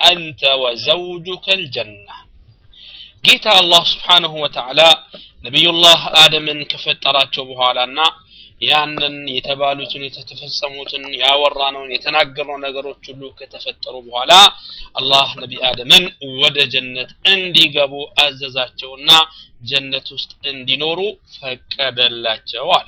አንተ ወዘውጁከ ልጀና ጌታ አላህ ስብሓንሁ ወተዓላ ነቢዩላህ አደምን ከፈጠራቸው በኋላና ያንን የተባሉትን የተፈጸሙትን ያወራነውን የተናገረው ነገሮች ሁሉ ከተፈጠሩ በኋላ አላህ ነቢ አደምን ወደ ጀነት እንዲገቡ አዘዛቸውና ጀነት ውስጥ እንዲኖሩ ፈቀደላቸው አለ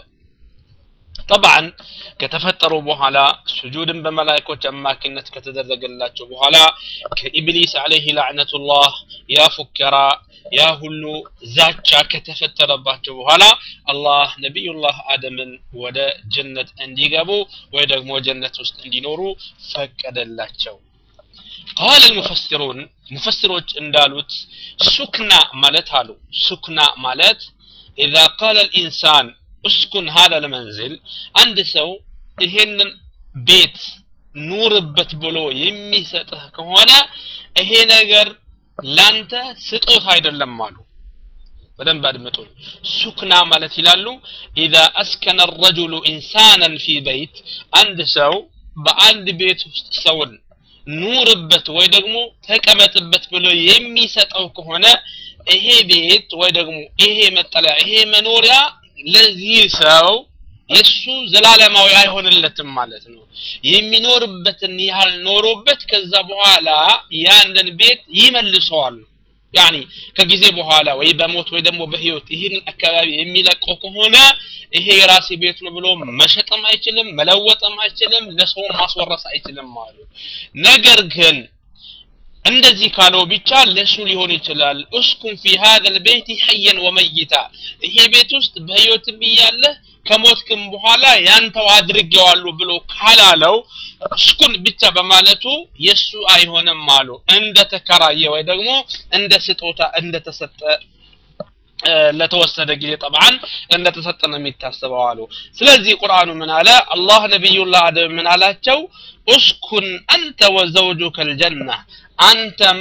ጠብዓን ከተፈጠሩ በኋላ ስጁድን በመላይኮች አማካኝነት ከተደረገላቸው በኋላ ከኢብሊስ አለይህ ላዕነቱላህ ያ ፉከራ ያ ሁሉ ዛቻ ከተፈጠረባቸው በኋላ አላህ ነቢዩላህ አደምን ወደ ጀነት እንዲገቡ ወይ ደግሞ ጀነት ውስጥ እንዲኖሩ ፈቀደላቸው ቃል المفسرون ሙፈስሮች እንዳሉት ሱክና ማለት አሉ ሱክና ማለት إذا قال الإنسان اسكن هذا المنزل አንድ ሰው ይሄንን ቤት ኑርበት ብሎ የሚሰጥህ ከሆነ ይሄ ነገር ላንተ ስጦታ አይደለም አሉ በደንብ አድምጡን ሱክና ማለት ይላሉ ኢዛ አስከነ ረጁሉ ኢንሳናን ፊ በይት አንድ ሰው በአንድ ቤት ውስጥ ሰውን ኑርበት ወይ ደግሞ ተቀመጥበት ብሎ የሚሰጠው ከሆነ ይሄ ቤት ወይ ደግሞ ይሄ መጠለያ ይሄ መኖሪያ ለዚህ ሰው የሱ ዘላለማዊ አይሆንለትም ማለት ነው የሚኖርበትን ያህል ኖሮበት ከዛ በኋላ ያንን ቤት ይመልሰዋል ያኒ ከጊዜ በኋላ ወይ በሞት ወይ ደግሞ በህይወት ይህን አካባቢ የሚለቀው ከሆነ ይሄ የራሴ ቤት ነው ብሎ መሸጥም አይችልም መለወጥም አይችልም ለሰው ማስወረስ አይችልም አሉ ነገር ግን እንደዚህ ካለው ብቻ ለሱ ሊሆን ይችላል እስኩን ፊ هذا البيت حيا وميتا ይሄ ቤት ውስጥ በህይወትም እያለ ከሞትክም በኋላ ያንተው አድርጌዋለሁ ብሎ ካላለው እስኩን ብቻ በማለቱ የሱ አይሆንም አሉ እንደ ተከራየ ወይ ደግሞ እንደ ስጦታ እንደተሰጠ ለተወሰደ ጊዜ ጠብዓን እንደተሰጠ ነው የሚታሰበው አሉ ስለዚህ ቁርአኑ ምን አለ አላህ ነቢዩላህ አደም ምን አላቸው እስኩን አንተ ወዘውጁከ ልጀና አንተም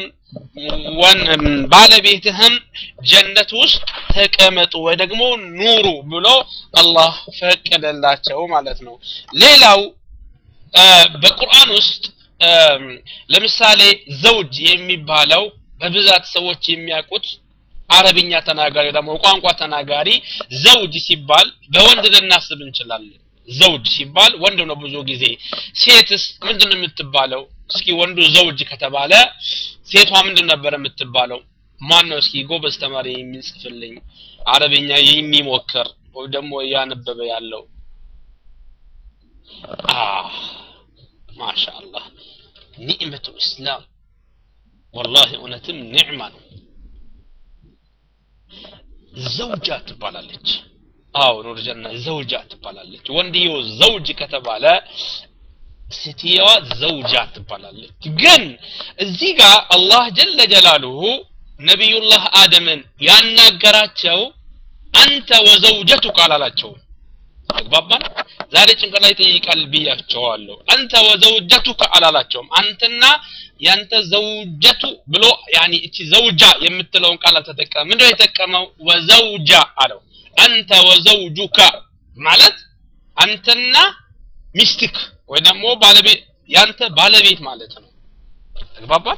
ባለቤትህም ጀነት ውስጥ ተቀመጡ ወይ ደግሞ ኑሩ ብሎ አላህ ፈቀደላቸው ማለት ነው ሌላው በቁርአን ውስጥ ለምሳሌ ዘውጅ የሚባለው በብዛት ሰዎች የሚያውቁት አረብኛ ተናጋሪ ደግሞ ቋንቋ ተናጋሪ ዘውጅ ሲባል በወንድ ልናስብ እንችላለን ዘውጅ ሲባል ወንድ ነው ብዙ ጊዜ ሴትስ ምንድን ነው የምትባለው እስኪ ወንዱ ዘውጅ ከተባለ ሴቷ ምንድን ነበር የምትባለው ማን ነው እስኪ ጎበዝ ተማሪ የሚጽፍልኝ አረብኛ የሚሞክር ወይ ደግሞ እያነበበ ያለው ማሻአላህ ኒዕመቱ እስላም ወላሂ እውነትም ኒዕማ ነው ዘውጃ ትባላለች አዎ ኑር ጀና ዘውጃ ትባላለች ወንድየው ዘውጅ ከተባለ ሴትየዋ ዘውጃ ትባላለች ግን እዚህ ጋር አላህ ጀለ ጀላሉሁ ነቢዩላህ አደምን ያናገራቸው አንተ ወዘውጀቱክ አላላቸውም ተግባባን ዛሬ ጭንቅላ ይጠይቃል ብያቸዋለሁ አንተ ወዘውጀቱከ አላላቸውም አንተና ያንተ ዘውጀቱ ብሎ ያኒ እቺ ዘውጃ የምትለውን ቃል አልተጠቀመ ምንድነው የተጠቀመው ወዘውጃ አለው አንተ ወዘውጁካ ማለት አንተና ሚስትክ ወይ ደግሞ ባለቤት ያንተ ባለቤት ማለት ነው ተግባባን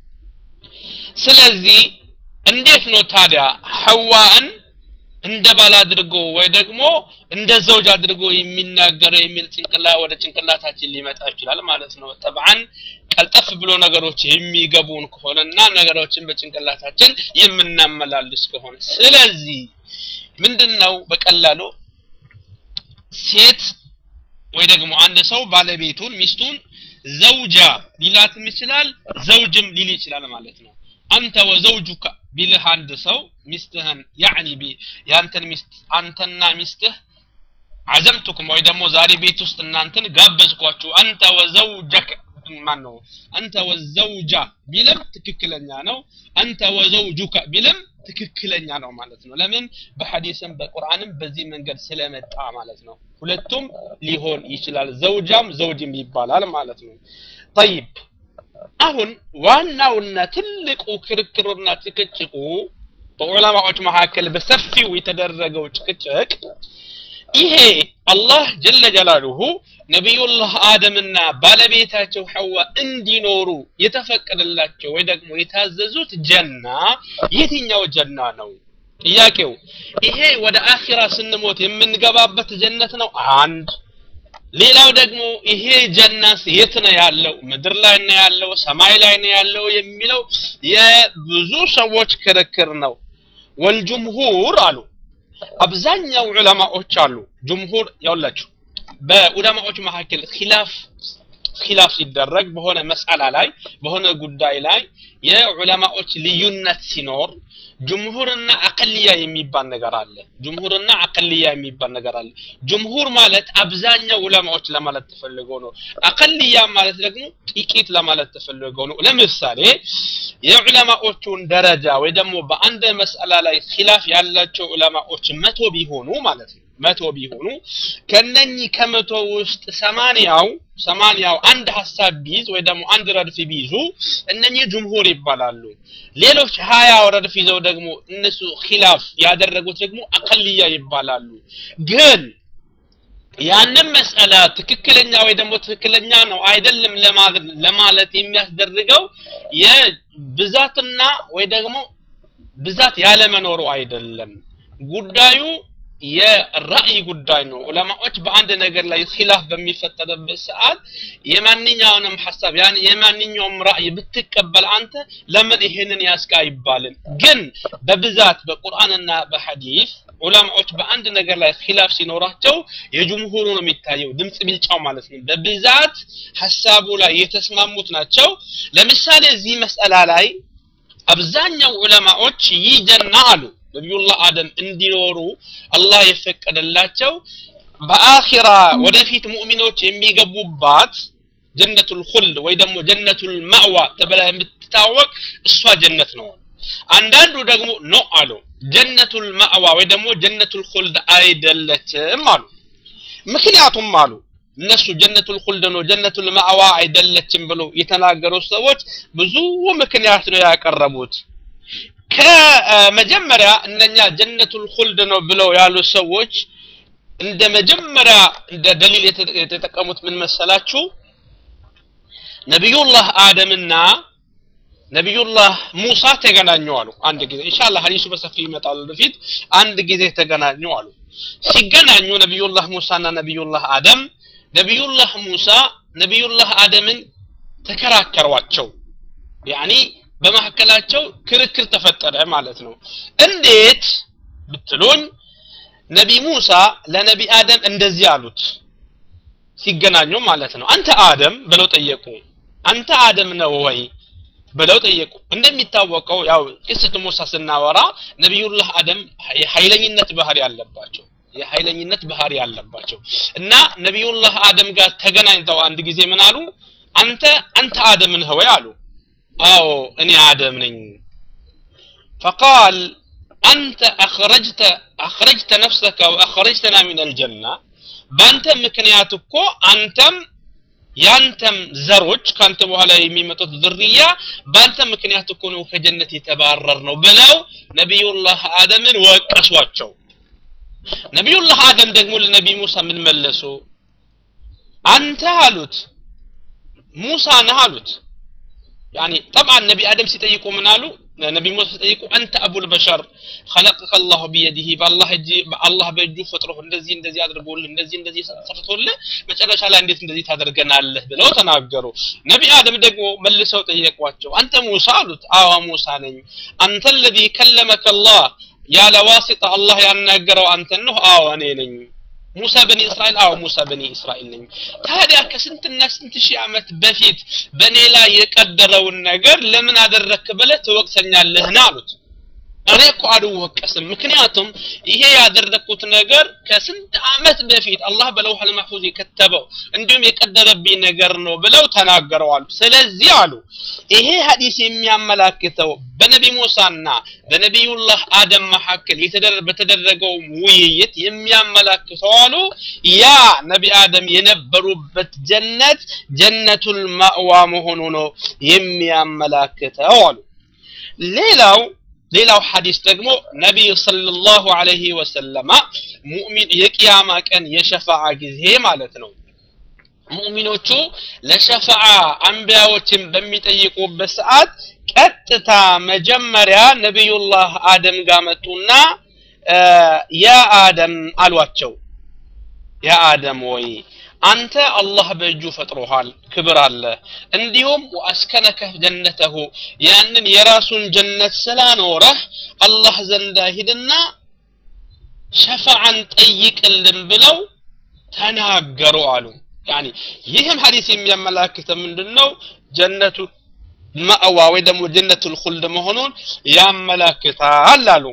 ስለዚህ እንዴት ነው ታዲያ ሐዋን እንደ ባል አድርጎ ወይ ደግሞ እንደ ዘውጅ አድርጎ የሚናገረው የሚል ጭንቅላ ወደ ጭንቅላታችን ሊመጣ ይችላል ማለት ነው ጠብዓን ቀልጠፍ ብሎ ነገሮች የሚገቡን ከሆነና ነገሮችን በጭንቅላታችን የምናመላልስ ከሆነ ስለዚህ ምንድነው በቀላሉ ሴት ወይ ደግሞ አንድ ሰው ባለቤቱን ሚስቱን ዘውጃ ሊላትም ይችላል ዘውጅም ሊል ይችላል ማለት ነው አንተ ወዘውጁካ ቢልህ አንድ ሰው ሚስትህን ያዕኒ ቢ ያንተን ሚስት አንተና ሚስትህ አዘምቱኩም ወይ ደግሞ ዛሬ ቤት ውስጥ እናንተን ጋበዝኳችሁ አንተ ወዘውጀክ ማን ነው አንተ ወዘውጃ ቢልም ትክክለኛ ነው አንተ ወዘውጁካ ቢልም ትክክለኛ ነው ማለት ነው ለምን በሐዲስም በቁርአንም በዚህ መንገድ ስለመጣ ማለት ነው ሁለቱም ሊሆን ይችላል ዘውጃም ዘውጅም ይባላል ማለት ነው ጠይብ አሁን ዋናውና ትልቁ ክርክሩና ጭቅጭቁ በዑለማዎች መካከል በሰፊው የተደረገው ጭቅጭቅ ይሄ አላህ ጀለ ጀላሉሁ ነቢዩላህ አደምና ባለቤታቸው ሐዋ እንዲኖሩ የተፈቀደላቸው ወይ ደግሞ የታዘዙት ጀና የትኛው ጀና ነው? ጥያቄው ይሄ ወደ አኺራ ስንሞት የምንገባበት ጀነት ነው? አንድ ሌላው ደግሞ ይሄ ጀናስ የት ነው ያለው? ምድር ላይ ነው ያለው? ሰማይ ላይ ነው ያለው? የሚለው የብዙ ሰዎች ክርክር ነው። ወልጅምሁር አሉ አብዛኛው ዑለማዎች አሉ ጅምሁር ያውላችሁ በዑለማዎች መካከል ኺላፍ ኺላፍ ሲደረግ በሆነ መስአላ ላይ በሆነ ጉዳይ ላይ የዑለማዎች ልዩነት ሲኖር ጅምሁርና አቅልያ የሚባል ነገር አለ። ጅምሁርና አቅልያ የሚባል ነገር አለ። ጅምሁር ማለት አብዛኛው ዑለማዎች ለማለት ተፈልጎ ነው። አቅልያ ማለት ደግሞ ጥቂት ለማለት ተፈልጎ ነው። ለምሳሌ የዑለማዎቹን ደረጃ ወይ ደግሞ በአንድ መስአላ ላይ ኺላፍ ያላቸው ዑለማዎች መቶ ቢሆኑ ማለት ነው መቶ ቢሆኑ ከነኚህ ከመቶ ውስጥ ሰማንያው ሰማንያው አንድ ሀሳብ ቢይዝ ወይ ደግሞ አንድ ረድፍ ቢይዙ እነኚህ ጅምሁር ይባላሉ። ሌሎች ሀያው ረድፍ ይዘው ደግሞ እነሱ ኺላፍ ያደረጉት ደግሞ አቀልያ ይባላሉ። ግን ያንን መስአላ ትክክለኛ ወይ ደግሞ ትክክለኛ ነው አይደለም ለማለት የሚያስደርገው የብዛትና ወይ ደግሞ ብዛት ያለመኖሩ አይደለም ጉዳዩ የራእይ ጉዳይ ነው። ዑለማዎች በአንድ ነገር ላይ ኺላፍ በሚፈጠርበት ሰዓት የማንኛውንም ሐሳብ ያን የማንኛውም ራእይ ብትቀበል አንተ ለምን ይሄንን ያስካ አይባልም። ግን በብዛት በቁርአንና በሐዲስ ዑለማዎች በአንድ ነገር ላይ ኺላፍ ሲኖራቸው የጅምሁሩ ነው የሚታየው፣ ድምፅ ብልጫው ማለት ነው። በብዛት ሐሳቡ ላይ የተስማሙት ናቸው። ለምሳሌ እዚህ መስአላ ላይ አብዛኛው ዑለማዎች ይህ ጀና አሉ ነቢዩላህ አደም እንዲኖሩ አላህ የፈቀደላቸው በአኺራ ወደፊት ሙእሚኖች የሚገቡባት ጀነቱል ኹልድ ወይ ደግሞ ጀነቱል ማዕዋ ተብላ የምትታወቅ እሷ ጀነት ነው። አንዳንዱ ደግሞ ኖ አሉ ጀነቱል ማዕዋ ወይ ደግሞ ጀነቱል ኹልድ አይደለችም አሉ። ምክንያቱም አሉ እነሱ ጀነቱል ኹልድ ነው ጀነቱል ማዕዋ አይደለችም ብሎ የተናገሩ ሰዎች ብዙ ምክንያት ነው ያቀረቡት። ከመጀመሪያ እነኛ ጀነቱል ኹልድ ነው ብለው ያሉ ሰዎች እንደ መጀመሪያ እንደ ደሊል የተጠቀሙት ምን መሰላችሁ? ነቢዩላህ አደምና ነቢዩላህ ሙሳ ተገናኙ አሉ። አንድ ጊዜ ኢንሻአላህ ሐዲሱ በሰፊ ይመጣል ወደፊት። አንድ ጊዜ ተገናኙ አሉ። ሲገናኙ ነቢዩላህ ሙሳና ነቢዩላህ አደም ነቢዩላህ ሙሳ ነቢዩላህ አደምን ተከራከሯቸው። ያኒ በመካከላቸው ክርክር ተፈጠረ ማለት ነው። እንዴት ብትሉኝ ነቢ ሙሳ ለነቢ አደም እንደዚህ አሉት ሲገናኙ ማለት ነው። አንተ አደም ብለው ጠየቁ። አንተ አደም ነው ወይ ብለው ጠየቁ። እንደሚታወቀው ያው ቅስት ሙሳ ስናወራ ነቢዩላህ አደም የኃይለኝነት ባህሪ ያለባቸው የኃይለኝነት ባህሪ ያለባቸው እና ነቢዩላህ አደም ጋር ተገናኝተው አንድ ጊዜ ምን አሉ? አንተ አንተ አደም ነህ ወይ አሉ። አዎ እኔ አደም ነኝ። ፈቃል አንተ አኽረጅተ አኽረጅተ ነፍሰከ ወአኽረጅተና ሚን አልጀና በአንተ ምክንያት እኮ አንተም ያንተም ዘሮች ካንተ በኋላ የሚመጡት ዝርያ በአንተ ምክንያት እኮ ነው ከጀነት የተባረር ነው ብለው ነቢዩላህ አደምን ወቀሷቸው። ነቢዩላህ አደም ደግሞ ለነቢ ሙሳ ምን መለሱ? አንተ አሉት ሙሳ ነህ አሉት። ያኒ ጠብዓን ነቢ አደም ሲጠይቁ ምን አሉ? ነቢ ሙሳ ሲጠይቁ አንተ አቡል በሸር ኸለቀከ አላሁ ቢየዲህ በአላህ እጅ በአላህ በእጁ ፈጥሮህ እንደዚህ እንደዚህ አድርጎልህ እንደዚህ እንደዚህ ሰርቶልህ መጨረሻ ላይ እንዴት እንደዚህ ታደርገናለህ ብለው ተናገሩ። ነቢ አደም ደግሞ መልሰው ጠየቋቸው። አንተ ሙሳ አሉት። አዎ ሙሳ ነኝ። አንተ ለዚ ከለመከ አላህ ያለ ዋሲጣ አላህ ያናገረው አንተን ነው? አዎ እኔ ነኝ። ሙሳ በኒ እስራኤል አዎ ሙሳ በኒ እስራኤል ነኝ። ታዲያ ከስንትና ስንት ሺህ ዓመት በፊት በእኔ ላይ የቀደረውን ነገር ለምን አደረክ ብለህ ትወቅሰኛለህን አሉት። እኔ እኮ አልወቀስም። ምክንያቱም ይሄ ያደረግኩት ነገር ከስንት ዓመት በፊት አላህ በለውሐል መሕፉዝ የከተበው እንዲሁም የቀደረብኝ ነገር ነው ብለው ተናገረዋል። ስለዚህ አሉ ይሄ ሐዲስ የሚያመላክተው በነቢ ሙሳና በነቢዩላህ አደም መካከል በተደረገው ውይይት የሚያመላክተው አሉ ያ ነቢ አደም የነበሩበት ጀነት ጀነቱል ማእዋ መሆኑ ነው የሚያመላክተው አሉ። ሌላው ሌላው ሐዲስ ደግሞ ነቢይ ሰለላሁ ዐለይሂ ወሰለማ ሙእሚን የቅያማ ቀን የሸፋዓ ጊዜ ማለት ነው ሙእሚኖቹ ለሸፋዓ አንቢያዎችን በሚጠይቁበት ሰዓት ቀጥታ መጀመሪያ ነቢዩላህ አደም ጋር መጡና ያ አደም አሏቸው ያ አደም ወይ አንተ አላህ በእጁ ፈጥሮሃል ክብር አለ እንዲሁም ወአስከነከህ ጀነተሁ ያንን የራሱን ጀነት ስላኖረህ አላህ ዘንዳ ሂድና ሸፋዓን ጠይቅልን ብለው ተናገሩ አሉ ያኒ ይህም ሐዲስ የሚያመላክተ ምንድነው ጀነቱ ማእዋ ወይ ደግሞ ጀነቱል ኹልድ መሆኑን ያመላክታል አሉ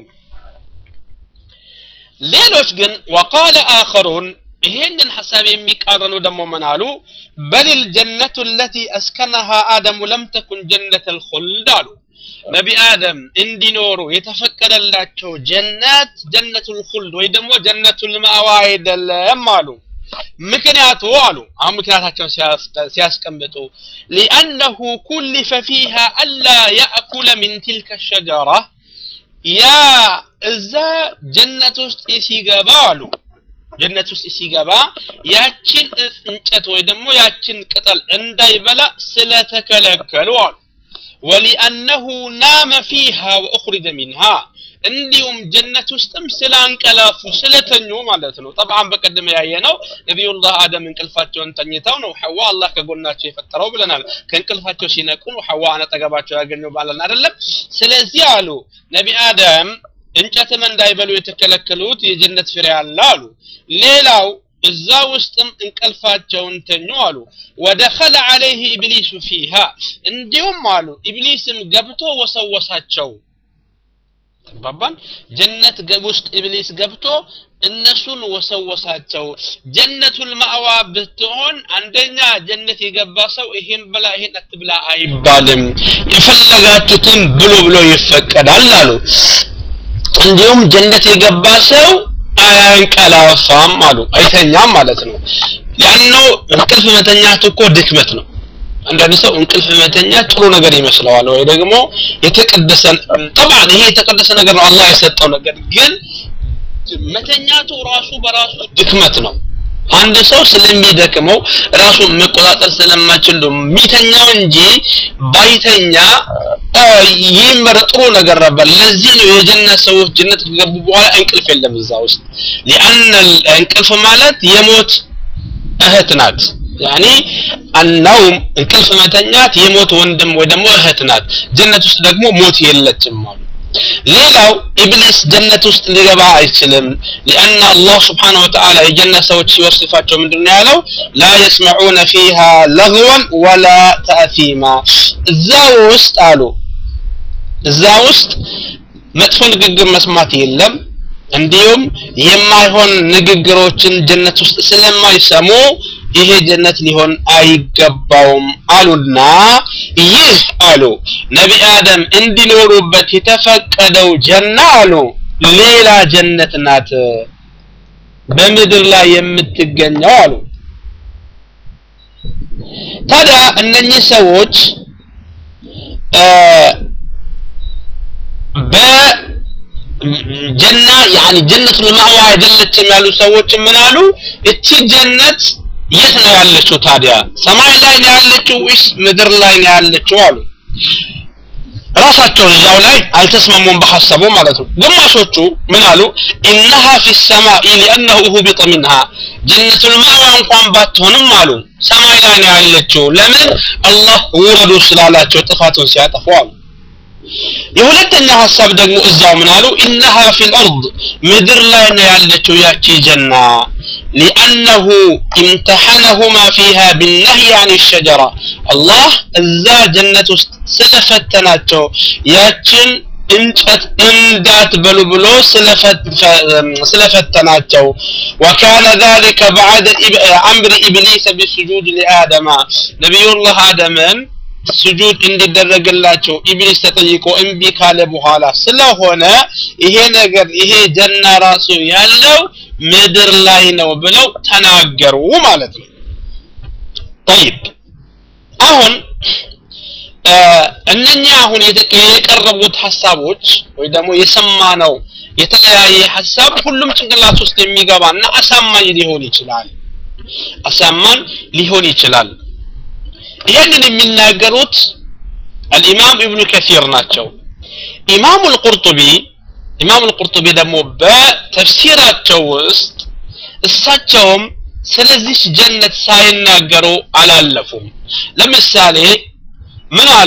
ሌሎች ግን ወቃለ አኸሩን ይሄንን ሐሳብ የሚቃረኑ ደግሞ ምን አሉ በልል ጀነቱ ለቲ አስከነሃ አደሙ ለም ተኩን ጀነት ልኹልድ አሉ ነቢ አደም እንዲኖሩ የተፈቀደላቸው ጀነት ጀነቱል ኹልድ ወይ ደግሞ ጀነቱል ማዋ አይደለም አሉ ምክንያቱ አሉ አሁን ምክንያታቸውን ሲያስቀምጡ ሊአነሁ ኩሊፈ ፊሃ አላ ያእኩለ ሚን ትልከ ሸጀራ ያ እዛ ጀነት ውስጥ ሲገባ አሉ ጀነት ውስጥ ሲገባ ያችን እንጨት ወይ ደግሞ ያችን ቅጠል እንዳይበላ ስለተከለከሉ አሉ ወሊአነሁ ናመ ፊሃ ወኡኽሪጀ ሚንሃ እንዲሁም ጀነት ውስጥም ስላንቀላፉ ስለተኙ ማለት ነው ጠብዓን በቀደም ያየ ነው ነቢዩላህ አደም እንቅልፋቸውን ተኝተው ነው ሐዋ አላህ ከጎናቸው የፈጠረው ብለናል ከእንቅልፋቸው ሲነቁ ነው ሐዋ አጠገባቸው ያገኘው ባለን አይደለም ስለዚህ አሉ ነቢ አደም እንጨትም እንዳይበሉ የተከለከሉት የጀነት ፍሬ አለ አሉ ሌላው እዛ ውስጥም እንቅልፋቸውን ተኙ አሉ ወደኸለ ዐለይህ ኢብሊሱ ፊሃ እንዲሁም አሉ ኢብሊስም ገብቶ ወሰወሳቸው ተባባን ጀነት ውስጥ ኢብሊስ ገብቶ እነሱን ወሰወሳቸው ጀነቱል ማዕዋ ብትሆን አንደኛ ጀነት የገባ ሰው ይሄን ብላ ይሄን አትብላ አይባልም የፈለጋችሁትን ብሎ ብሎ ይፈቀዳል አሉ እንዲሁም ጀነት የገባ ሰው አያንቀላፋም አሉ አይተኛም ማለት ነው ያነው እንቅልፍ መተኛት እኮ ድክመት ነው አንዳንድ ሰው እንቅልፍ መተኛ ጥሩ ነገር ይመስለዋል ወይ ደግሞ የተቀደሰ ጠብዓን ይሄ የተቀደሰ ነገር ነው አላህ የሰጠው ነገር ግን መተኛቱ ራሱ በራሱ ድክመት ነው አንድ ሰው ስለሚደክመው ራሱን መቆጣጠር ስለማይችል ነው የሚተኛው እንጂ ባይተኛ ይህም ጥሩ ነገር ነበር ለዚህ ነው የጀነት ሰዎች ጀነት ከገቡ በኋላ እንቅልፍ የለም እዛ ውስጥ ሊአን እንቅልፍ ማለት የሞት እህት ናት ያኒ አናውም እንቅልፍ መተኛት የሞት ወንድም ወይ ደግሞ እህት ናት ጀነት ውስጥ ደግሞ ሞት የለችም አሉ ሌላው ኢብሊስ ጀነት ውስጥ ሊገባ አይችልም ሊአና አላህ ስብሓን ወተዓላ የጀነት ሰዎች ሲወስፋቸው ምንድን ያለው ላ የስመዑነ ፊሃ ለግወን ወላ ተአፊማ እዛ ውስጥ አሉ እዛ ውስጥ መጥፎ ንግግር መስማት የለም እንዲሁም የማይሆን ንግግሮችን ጀነት ውስጥ ስለማይሰሙ ይሄ ጀነት ሊሆን አይገባውም አሉና ይህ አሉ ነቢ አደም እንዲኖሩበት የተፈቀደው ጀና አሉ ሌላ ጀነት ናት በምድር ላይ የምትገኘው አሉ ታዲያ እነኚህ ሰዎች በጀና ያኒ ጀነቱል ማዕዋ አይደለችም ያሉ ሰዎች ምን አሉ እቺ ጀነት የት ነው ያለችው ታዲያ ሰማይ ላይ ነው ያለችው ወይስ ምድር ላይ ነው ያለችው አሉ ራሳቸው እዛው ላይ አልተስማሙም በሐሳቡ ማለት ነው ግማሾቹ ምን አሉ ኢነሃ ፊ ሰማኢ ሊአነሁ ሁቢጠ ሚንሃ ጀነቱል ማዕዋ እንኳን ባትሆንም አሉ ሰማይ ላይ ነው ያለችው ለምን አላህ ውረዱ ስላላቸው ጥፋቱን ሲያጠፉ አሉ የሁለተኛ ሀሳብ ደግሞ እዛው ምን አሉ ኢነሃ ፊል አርድ ምድር ላይ ነው ያለችው ያቺ ጀና ሊአነሁ ኢምተሐነሁማ ፊሃ ቢነህይ አን ሸጀራ አላህ እዛ ጀነት ውስጥ ስለፈተናቸው ያችን እንጨት እንዳትበሉ ብሎ ስለፈተናቸው ወካነ ذلك بعد አምር ኢብሊስ ቢስጁድ ሊአደማ ነቢዩላህ አደምን ስጁድ እንዲደረግላቸው ኢብሊስ ተጠይቆ እምቢ ካለ በኋላ ስለሆነ ይሄ ነገር ይሄ ጀና ራሱ ያለው ምድር ላይ ነው ብለው ተናገሩ ማለት ነው طيب አሁን እነኛ አሁን የቀረቡት ሀሳቦች ወይ ደግሞ የሰማነው የተለያየ ሀሳብ ሁሉም ጭንቅላት ውስጥ የሚገባና አሳማኝ ሊሆን ይችላል አሳማኝ ሊሆን ይችላል ይህንን የሚናገሩት አልኢማም ኢብኑ ከሲር ናቸው ኢማሙ አልቁርጡቢ ኢማሙ አልቁርጡቢ ደግሞ በተፍሲራቸው ውስጥ እሳቸውም ስለዚህ ጀነት ሳይናገሩ አላለፉም ለምሳሌ ምን አሉ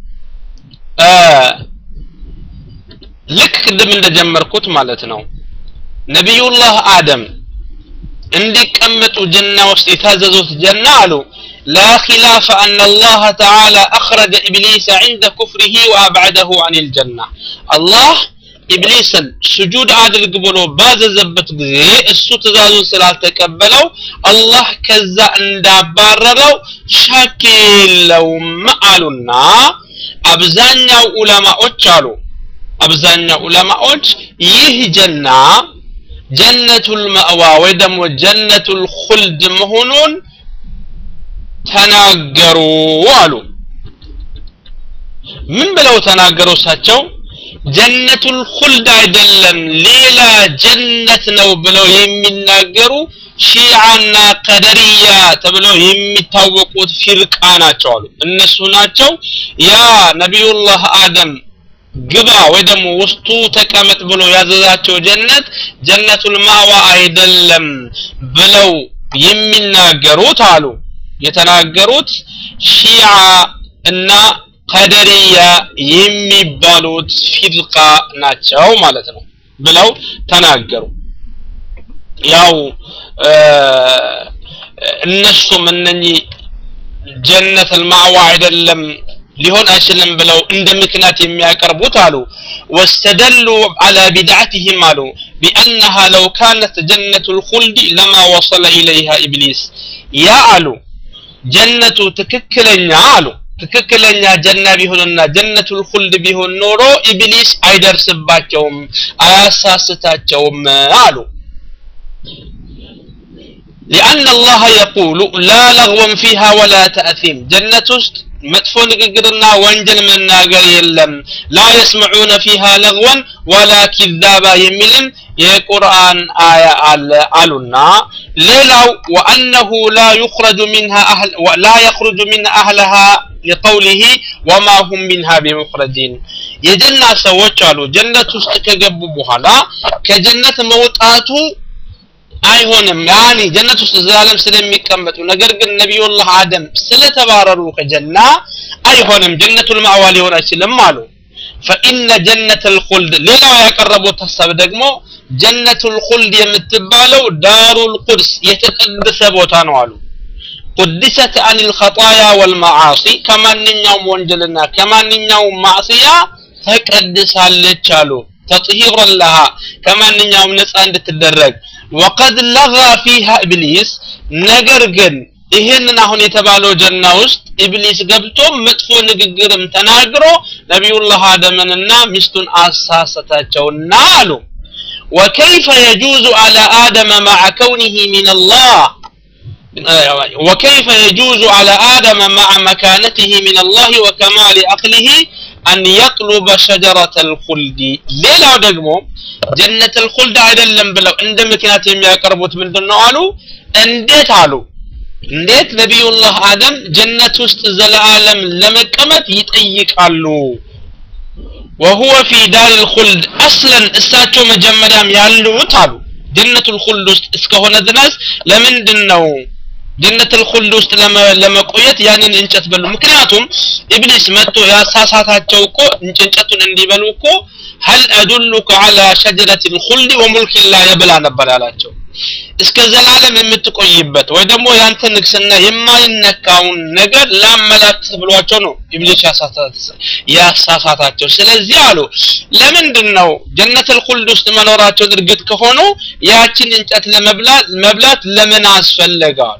ልክ ቅድም እንደጀመርኩት ማለት ነው ነቢዩላህ አደም እንዲቀመጡ ጀና ውስጥ የታዘዙት ጀና አሉ لا خلاف أن الله تعالى أخرج إبليس عند كفره وأبعده عن الجنة الله ኢብሊስን ስጁድ አድርግ ብሎ ባዘዘበት ጊዜ እሱ ትእዛዙን ስላልተቀበለው አላህ ከዛ እንዳባረረው ሻክ የለውም አሉና አብዛኛው ዑለማዎች አሉ አብዛኛው ዑለማዎች ይህ ጀና ጀነቱል መእዋ ወይ ደግሞ ጀነቱል ኹልድ መሆኑን ተናገሩ አሉ ምን ብለው ተናገሩ እሳቸው ጀነቱል ኹልድ አይደለም ሌላ ጀነት ነው ብለው የሚናገሩ ሺዓና ቀደርያ ተብለው የሚታወቁት ፊርቃ ናቸው አሉ እነሱ ናቸው ያ ነቢዩላህ አደም ግባ ወይ ደግሞ ውስጡ ተቀመጥ ብሎ ያዘዛቸው ጀነት ጀነቱል ማዋ አይደለም ብለው የሚናገሩት አሉ የተናገሩት ሺዓ እና ቀደርያ የሚባሉት ፊርቃ ናቸው ማለት ነው ብለው ተናገሩ ያው እነሱም እነኚህ ጀነት አልማዕዋ አይደለም ሊሆን አይችልም ብለው እንደ ምክንያት የሚያቀርቡት አሉ ወስተደሉ አላ ቢድዓትህም አሉ ቢአነሃ ለው ካነት ጀነቱ ልኹልድ ለማ ወሰለ ኢለይሃ ኢብሊስ ያ አሉ ጀነቱ ትክክለኛ አሉ ትክክለኛ ጀና ቢሆንና ጀነቱል ኹልድ ቢሆን ኖሮ ኢብሊስ አይደርስባቸውም አያሳስታቸውም አሉ لأن الله يقول لا لغوا فيها ولا تأثيم جنة መጥፎ ንግግርና ወንጀል መናገር የለም ላ የስመዑነ ፊሃ ለግወን ወላ ኪዛባ የሚልም የቁርአን አያ አለ አሉና ሌላው ወአነሁ ላ ዩኽረጁ ሚንሃ አህል ላ የኽሩጁ ሚን አህለሃ لقوله وما هم منها بمخرجين የጀና ሰዎች አሉ ጀነት ውስጥ ከገቡ በኋላ ከጀነት መውጣቱ አይሆንም ያኒ ጀነት ውስጥ ዘላለም ስለሚቀመጡ ነገር ግን ነቢዩላህ አደም ስለተባረሩ ከጀና አይሆንም ጀነቱል ማዕዋ ሊሆን አይችልም አሉ ፈኢነ ጀነት ልኹልድ ሌላው ያቀረቡት ሀሳብ ደግሞ ጀነቱል ኹልድ የምትባለው ዳሩል ቁድስ የተቀደሰ ቦታ ነው አሉ ቁድሰት አን ልኸጣያ ወልመዓሲ ከማንኛውም ወንጀልና ከማንኛውም ማዕስያ ተቀድሳለች አሉ ተጥሂረን ለሃ ከማንኛውም ነፃ እንድትደረግ ወቀድ ለጋ ፊሃ ኢብሊስ ነገር ግን ይህንን አሁን የተባለው ጀና ውስጥ ኢብሊስ ገብቶ መጥፎ ንግግርም ተናግሮ ነቢዩላህ አደምንና ሚስቱን አሳሰታቸውና አሉ وكيف يجوز على آدم مع كونه من الله وكيف يجوز على آدم مع مكانته من الله وكمال عقله أن يطلب شجرة الخلد ليلا دقمو جنة الخلد አይደለም ብለው እንደ ምክንያት የሚያቀርቡት ምንድነው አሉ እንዴት አሉ እንዴት ነቢዩላህ አደም ጀነት ውስጥ ዘለዓለም ለመቀመጥ ይጠይቃሉ وهو في دار الخلد اصلا እሳቸው መጀመሪያም ያሉት አሉ ጀነቱል ኹልድ ውስጥ እስከሆነ ድረስ ለምንድን ነው ጀነት ልኹልድ ውስጥ ለመቆየት ያንን እንጨት በሉ ምክንያቱም ኢብሊስ መጥቶ ያሳሳታቸው እኮ እንጨቱን እንዲበሉ እኮ ሀል አዱሉከ አላ ሸጀረት ልኹልድ ወሙልክ ላ የብላ ነበር ያላቸው እስከ ዘላለም የምትቆይበት ወይ ደግሞ ያንተ ንግስና የማይነካውን ነገር ላመላክት ብሏቸው ነው ኢብሊስ ያሳሳታቸው ስለዚህ አሉ ለምንድን ነው ጀነት ልኹልድ ውስጥ መኖራቸው እርግጥ ከሆኑ ያችን እንጨት ለመብላት መብላት ለምን አስፈለጋል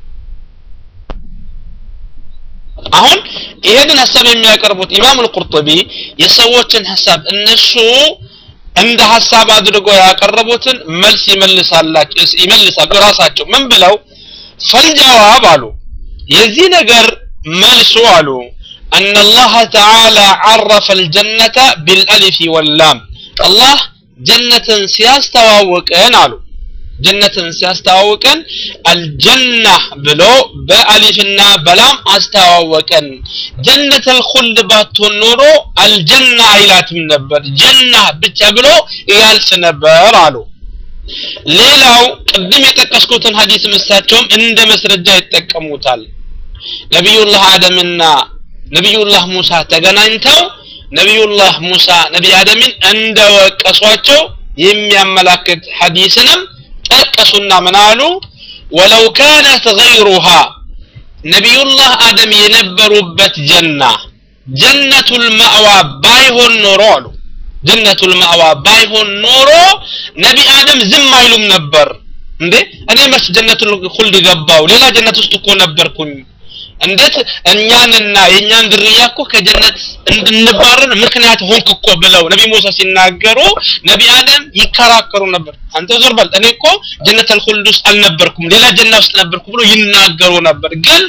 አሁን ይሄንን ሀሳብ የሚያቀርቡት ኢማም አልቁርጡቢ የሰዎችን ሀሳብ እነሱ እንደ ሀሳብ አድርጎ ያቀረቡትን መልስ ይመልሳላቸው ይመልሳሉ ራሳቸው ምን ብለው ፈልጀዋብ አሉ የዚህ ነገር መልሱ አሉ أن الله تعالى عرف الجنة بالألف واللام الله جنة سيستواوكن قالوا جنة سيستواوكن الجنة بلو بألفنا بلام استواوكن جنة الخلد باتون نورو الجنة عيلات من نبر جنة بتبلو يالس نبر قالوا ሌላው ቅድም የጠቀስኩትን ሀዲስ ምሳቸውም እንደ መስረጃ ይጠቀሙታል ነቢዩላህ አደምና ነቢዩላህ ሙሳ ተገናኝተው ነቢዩላህ ሙሳ ነቢይ አደምን እንደወቀሷቸው የሚያመላክት ሐዲስንም ጠቀሱና ምን አሉ ወለው ካነት ገይሩሃ ነቢዩላህ አደም የነበሩበት ጀና ጀነቱል ማዕዋ ባይሆን ኖሮ አሉ ጀነቱል ማዕዋ ባይሆን ኖሮ ነቢ አደም ዝም አይሉም ነበር እንዴ እኔ መች ጀነቱል ሁልድ ገባው ሌላ ጀነት ውስጥ እኮ ነበርኩኝ እንዴት እኛንና የእኛን ዝርያ እኮ ከጀነት እንድንባረር ምክንያት ሆንክ እኮ ብለው ነቢ ሙሳ ሲናገሩ ነቢ አደም ይከራከሩ ነበር አንተ ዞር በል እኔ እኮ ጀነት አልኹልድ ውስጥ አልነበርኩም ሌላ ጀና ውስጥ ነበርኩ ብሎ ይናገሩ ነበር ግን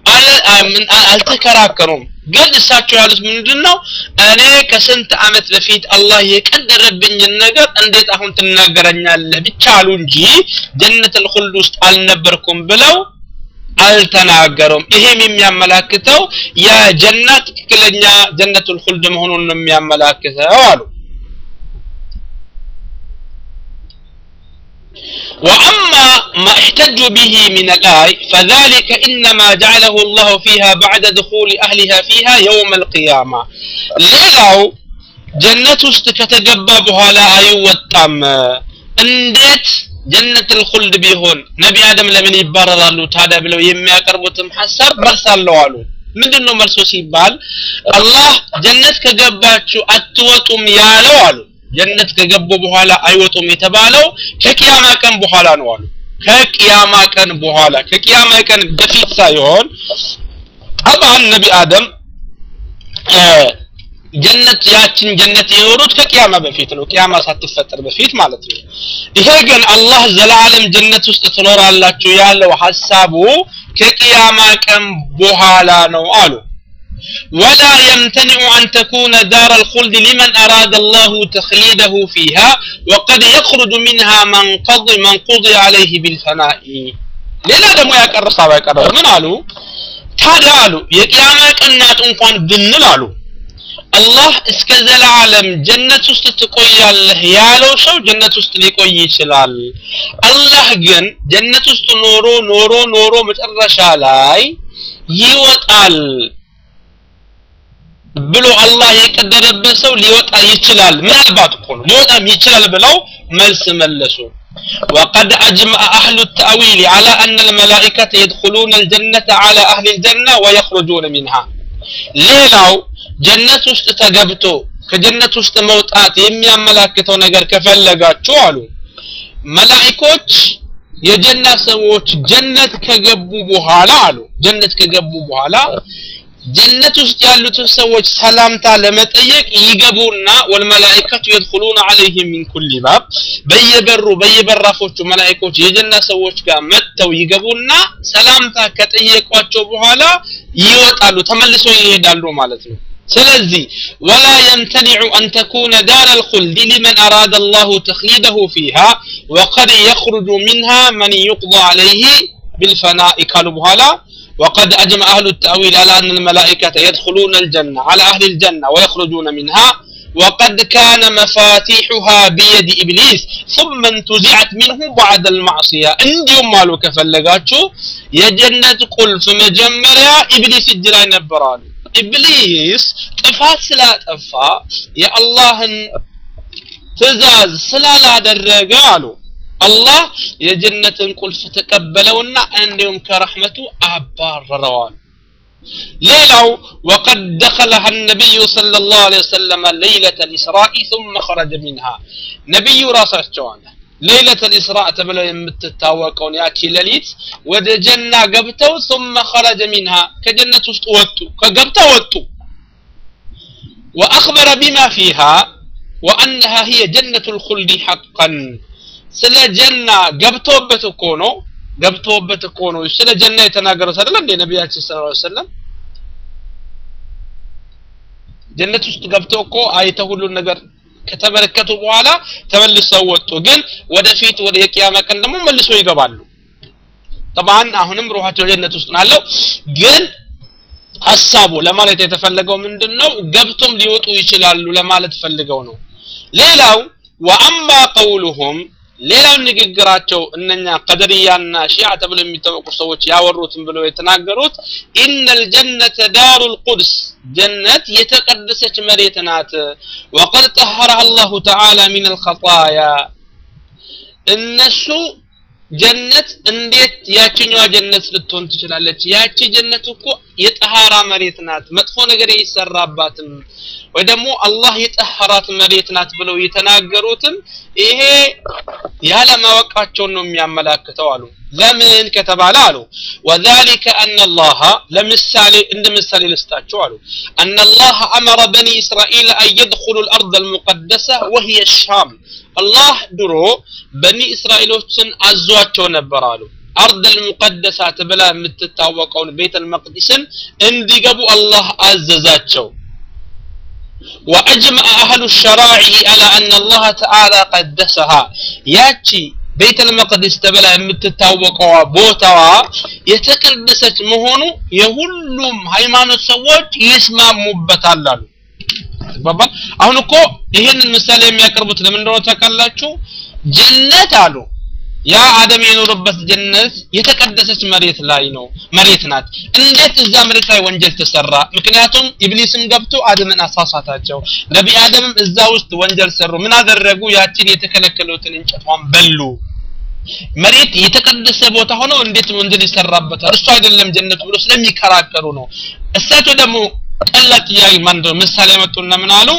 አልተከራከሩም ግን እሳቸው ያሉት ምንድን ነው እኔ ከስንት አመት በፊት አላህ የቀደረብኝን ነገር እንዴት አሁን ትናገረኛለህ ብቻ አሉ እንጂ ጀነት አልኹልድ ውስጥ አልነበርኩም ብለው አልተናገሩም ይሄም የሚያመላክተው የጀና ትክክለኛ ጀነቱል ኹልድ መሆኑን ነው የሚያመላክተው አሉ وأما ما احتجوا به من الآي فذلك إنما جعله الله فيها بعد دخول أهلها فيها يوم القيامة ليلو جنة استكتقبى بها أيوة اندت ጀነት ልኹልድ ቢሆን ነቢ አደም ለምን ይባረራሉ ታዲያ ብለው የሚያቀርቡትም ሐሳብ መልስ አለው አሉ ምንድን ነው መልሶ ሲባል አላህ ጀነት ከገባችሁ አትወጡም ያለው አሉ ጀነት ከገቡ በኋላ አይወጡም የተባለው ከቅያማ ቀን በኋላ ነው አሉ ከቅያማ ቀን በኋላ ከቅያማ ቀን በፊት ሳይሆን ጠብዓን ነቢ አደም ጀነት ያችን ጀነት የኖሩት ከቅያማ በፊት ነው ቅያማ ሳትፈጠር በፊት ማለት ነው ይሄ ግን አላህ ዘላለም ጀነት ውስጥ ትኖራላችሁ ያለው ሐሳቡ ከቅያማ ቀን በኋላ ነው አሉ ولا يمتنع أن تكون دار الخلد لمن أراد الله تخليده فيها وقد يخرج منها من قضي من قضي عليه بالفناء ሌላ ደግሞ ያቀረ ሳባ ያቀረበ ምን አሉ ታዲያ አሉ የቅያማ ቀናት እንኳን ብንል አሉ አላህ እስከ ዘላለም ጀነት ውስጥ ትቆያለህ ያለው ሰው ጀነት ውስጥ ሊቆይ ይችላል አላህ ግን ጀነት ውስጥ ኖሮ ኖሮ ኖሮ መጨረሻ ላይ ይወጣል ብሎ አላህ የቀደረበት ሰው ሊወጣ ይችላል ምናልባት እኮ ነው ሊወጣም ይችላል ብለው መልስ መለሱ وقد أجمع أهل التأويل على أن الملائكة يدخلون الجنة على أهل الجنة ويخرجون منها ሌላው ጀነት ውስጥ ተገብቶ ከጀነት ውስጥ መውጣት የሚያመላክተው ነገር ከፈለጋችሁ አሉ መላኢኮች የጀና ሰዎች ጀነት ከገቡ በኋላ አሉ ጀነት ከገቡ በኋላ ጀነት ውስጥ ያሉትን ሰዎች ሰላምታ ለመጠየቅ ይገቡና ወልመላኢከቱ የድኹሉነ ዐለይሂም ሚን ኩሊ ባብ በየበሩ በየበራፎቹ መላኢኮች የጀና ሰዎች ጋር መጥተው ይገቡና ሰላምታ ከጠየቋቸው በኋላ ይወጣሉ ተመልሰው ይሄዳሉ ማለት ነው ስለዚህ ወላ የምተኒዑ አን ተኩነ ዳር አልኹልድ ሊመን አራደ አላሁ ተክሊደሁ ፊሃ ወቀድ የኽሩጁ ሚንሃ መን ዩቅضى ዐለይህ بالفناء قالوا بهالا وقد أجمع أهل التأويل على أن الملائكة يدخلون الجنة على أهل الجنة ويخرجون منها وقد كان مفاتيحها بيد إبليس ثم انتزعت منه بعد المعصية عندهم مالو كفلقاتشو يجنة قلف مجمريا إبليس الجلال نبران إبليس ጥፋት ስላጠፋ የአላህን ትእዛዝ ስላላደረገ አሉ አላህ የጀነትን ቁልፍ ተቀበለውና እንዲሁም ከረሕመቱ አባረረዋል ሌላው ወቀድ ደኸለሃ ነቢዩ صلى الله عليه وسلم ليلة الإسراء ثم خرج منها ነቢዩ ራሳቸው አለ ሌይለት ልእስራእ ተብለው የምትታወቀውን ያቺ ሌሊት ወደ ጀና ገብተው ثم خرج منها ከጀነት ውስጥ ወጡ ከገብተው ወጡ وأخبر بما فيها وأنها هي جنة الخلد حقا ስለ ጀና ገብቶበት እኮ ነው ገብቶበት እኮ ነው ስለ ጀና የተናገሩት አይደል እንዴ ነቢያችን ሰለላሁ ዐለይሂ ወሰለም ጀነት ውስጥ ገብተው እኮ አይተው ሁሉን ነገር ከተመለከቱ በኋላ ተመልሰው ወጡ ግን ወደፊት ወደ የቂያማ ቀን ደግሞ መልሰው ይገባሉ ጠባን አሁንም ሩሃቸው ጀነት ውስጥ ናለው ግን ሀሳቡ ለማለት የተፈለገው ምንድን ነው ገብቶም ሊወጡ ይችላሉ ለማለት ፈልገው ነው ሌላው ወአማ ቀውሉሁም ሌላው ንግግራቸው እነኛ ቀደርያና ሺዓ ተብሎ የሚታወቁ ሰዎች ያወሩትን ብለው የተናገሩት ኢነል ጀነተ ዳሩ ልቁድስ ጀነት የተቀደሰች መሬት ናት ወቀድ ጠሀረሃ አላሁ ተዓላ ሚን አልኸጣያ እነሱ ጀነት እንዴት ያችኛዋ ጀነት ልትሆን ትችላለች ያቺ ጀነት እኮ የጠሃራ መሬት ናት መጥፎ ነገር አይሰራባትም ወይ ደግሞ አላህ የጠሃራት መሬት ናት ብለው የተናገሩትም ይሄ ያለማወቃቸውን ነው የሚያመላክተው አሉ ለምን ከተባለ አሉ ወذلك أن الله ለምሳሌ እንደ ምሳሌ ልስጣቸው አሉ أن الله أمر بني إسرائيل أن يدخلوا الأرض المقدسة وهي الشام አላህ ድሮ በኒ እስራኤሎችን አዟቸው ነበር አሉ አርድ አልሙቀደሳ ተብላ የምትታወቀውን ቤተ አልመቅዲስን እንዲገቡ አላህ አዘዛቸው وأجمع أهل الشرائع على أن الله تعالى قدسها ياتي ቤተ ልመቅዲስ ተብላ የምትታወቀዋ ቦታዋ የተቀደሰች መሆኑ የሁሉም ሃይማኖት ሰዎች ይስማሙበታል አሉ ይባባል አሁን እኮ ይህንን ምሳሌ የሚያቀርቡት ለምን እንደሆነ ታውቃላችሁ ጀነት አሉ ያ አደም የኖረበት ጀነት የተቀደሰች መሬት ላይ ነው መሬት ናት እንዴት እዛ መሬት ላይ ወንጀል ተሰራ ምክንያቱም ኢብሊስም ገብቶ አደምን አሳሳታቸው ነቢ አደምም እዛ ውስጥ ወንጀል ሰሩ ምን አደረጉ ያችን የተከለከሉትን እንጨቷን በሉ መሬት የተቀደሰ ቦታ ሆኖ እንዴት ወንጀል ይሰራበታል እሱ አይደለም ጀነቱ ብሎ ስለሚከራከሩ ነው እሳቸው ደግሞ ቀላል ጥያቄ ማን ምሳሌ መጡና ምን አሉ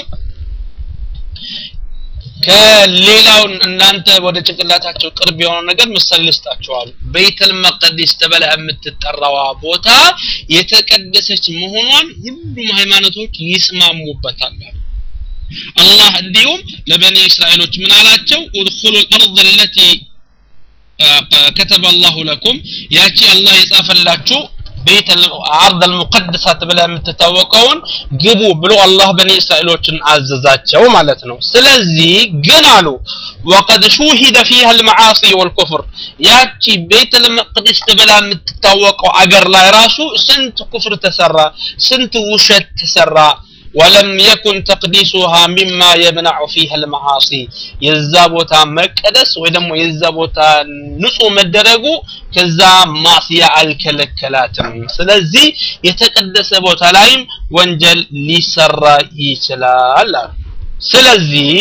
ከሌላው እናንተ ወደ ጭንቅላታቸው ቅርብ የሆነው ነገር ምሳሌ ልስጣቸዋል ቤተል መቅዲስ ተብላ የምትጠራዋ ቦታ የተቀደሰች መሆኗን ሁሉም ሃይማኖቶች ይስማሙበታል አላህ እንዲሁም ለበኒ እስራኤሎች ምን አላቸው ኡድኹሉ الارض التي كتب الله لكم ያቺ አላህ የጻፈላችሁ ቤት አርድ አልሙቀደሳ ተብላ የምትታወቀውን ግቡ ብሎ አላህ በኒ እስራኤሎችን አዘዛቸው ማለት ነው ስለዚህ ግን አሉ ወቀድ ሹሂደ ፊሃ አልመዓሲ ወልኩፍር ያቺ ቤት ልመቅደስ ተብላ የምትታወቀው አገር ላይ ራሱ ስንት ኩፍር ተሰራ ስንት ውሸት ተሰራ ولم يكن تقديسها مما يمنع فيها المعاصي የዛ ቦታ መቀደስ ወይ ደግሞ የዛ ቦታ ንጹህ መደረጉ ከዛ ማስያ አልከለከላትም ስለዚህ የተቀደሰ ቦታ ላይም ወንጀል ሊሰራ ይችላል ስለዚህ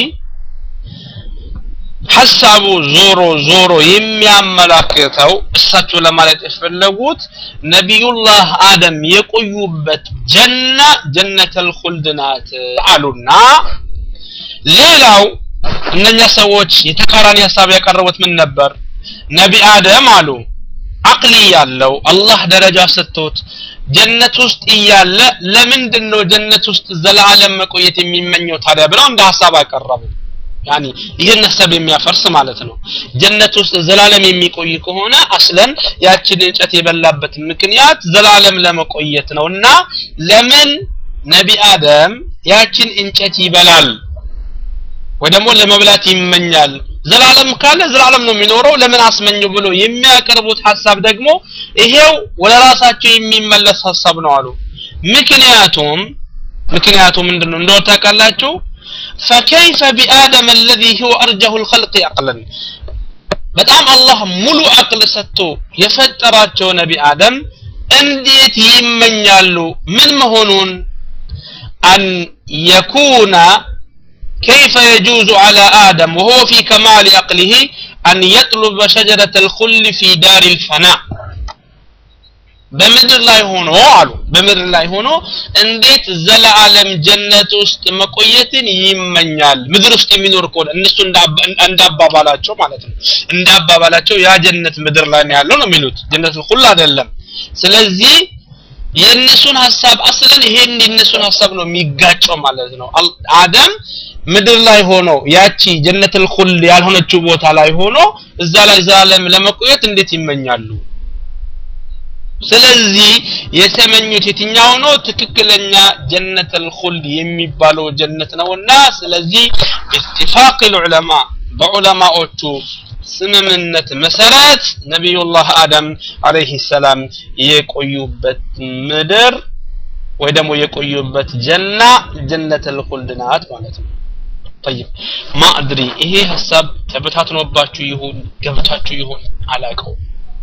ሐሳቡ ዞሮ ዞሮ የሚያመላክተው እሳቸው ለማለት የፈለጉት ነቢዩላህ አደም የቆዩበት ጀና ጀነተል ኹልድ ናት አሉና ሌላው እነኛ ሰዎች የተቃራኒ ሀሳብ ያቀረቡት ምን ነበር ነቢ አደም አሉ አቅሊ ያለው አላህ ደረጃ ሰጥቶት ጀነት ውስጥ እያለ ለምንድን ነው ጀነት ውስጥ ዘላለም መቆየት የሚመኘው ታዲያ ብለው እንደ ሀሳብ አቀረቡ ያኒ ይህን ሀሳብ የሚያፈርስ ማለት ነው ጀነት ውስጥ ዘላለም የሚቆይ ከሆነ አስለን ያችን እንጨት የበላበት ምክንያት ዘላለም ለመቆየት ነው እና ለምን ነቢ አደም ያችን እንጨት ይበላል ወይ ደግሞ ለመብላት ይመኛል ዘላለም ካለ ዘላለም ነው የሚኖረው ለምን አስመኘው ብሎ የሚያቀርቡት ሀሳብ ደግሞ ይሄው ወደ ራሳቸው የሚመለስ ሀሳብ ነው አሉ ምክንያቱም ምክንያቱም ምንድነው እንደው ታውቃላችሁ فكيف بآدم الذي هو أرجه الخلق عقلا በጣም አላህ ሙሉ አቅል ሰጥቶ የፈጠራቸው ነቢ አደም እንዴት ይመኛሉ ምን መሆኑን አን የኩነ كيف يجوز على آدم وهو في كمال عقله أن يطلب شجرة الخل في دار الفناء በምድር ላይ ሆኖ አሉ በምድር ላይ ሆኖ እንዴት ዘላለም ጀነት ውስጥ መቆየትን ይመኛል ምድር ውስጥ የሚኖር ከሆነ እነሱ እንዳባባላቸው ማለት ነው እንዳባባላቸው ያ ጀነት ምድር ላይ ነው ያለው ነው የሚሉት ጀነት ሁሉ አይደለም ስለዚህ የእነሱን ሀሳብ አስለን ይሄን የእነሱን ሀሳብ ነው የሚጋጨው ማለት ነው አደም ምድር ላይ ሆኖ ያቺ ጀነትል ኩል ያልሆነችው ቦታ ላይ ሆኖ እዛ ላይ ዘላለም ለመቆየት እንዴት ይመኛሉ ስለዚህ የተመኙት የትኛው ነው ትክክለኛ ጀነተል ኹልድ የሚባለው ጀነት ነውና ስለዚህ ኢትፋቅ ዑለማ በዑለማዎቹ ስምምነት መሰረት ነቢዩላህ አደም አለይሂ ሰላም የቆዩበት ምድር ወይ ደግሞ የቆዩበት ጀና ጀነተል ኹልድ ናት ማለት ነው طيب ما ادري ይሄ ሐሳብ ተበታትኖባችሁ ይሁን ገብታችሁ ይሁን አላቀው